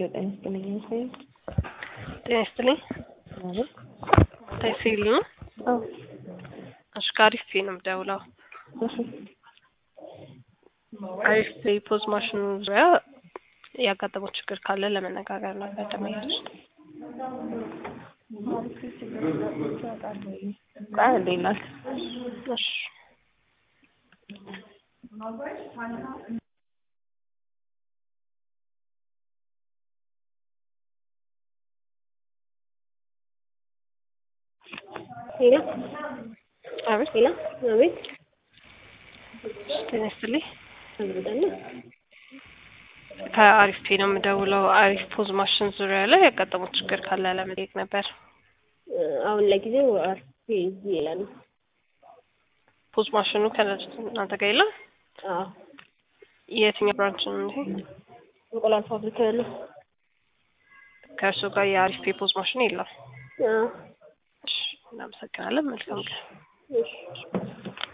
ጤና ይስጥልኝ። ይመስለኝ ጤና ይስጥልኝ። ማለት ተሲል ነው። አዎ፣ እሺ ከአሪፍ ፔ ነው የምደውለው። እሺ፣ አሪፍ ፔ ፖዝ ማሽኑ ዙሪያ ያጋጠመው ችግር ካለ ለመነጋገር ነበር ደመያች ቆይ እንዴት ናት? እሺ ሄሎ አቤት ሄሎ፣ አቤት ጤና ይስጥልኝ። አብረዳለ ከአሪፍ ፔ ነው የምደውለው። አሪፍ ፖዝ ማሽን ዙሪያ ላይ ያጋጠመው ችግር ካለ ለመጠየቅ ነበር። አሁን ለጊዜው አርፌ እዚህ ይላል። ፖዝ ማሽኑ ከእናንተ ጋር የለም? አዎ የትኛው ብራንች ነው ይሄ? እንቁላል ፋብሪካ ያለው ከእርሱ ጋር የአሪፍ ፔ ፖዝ ማሽን የለም። አዎ እሺ እናመሰግናለን። መልካም ቀን። እሺ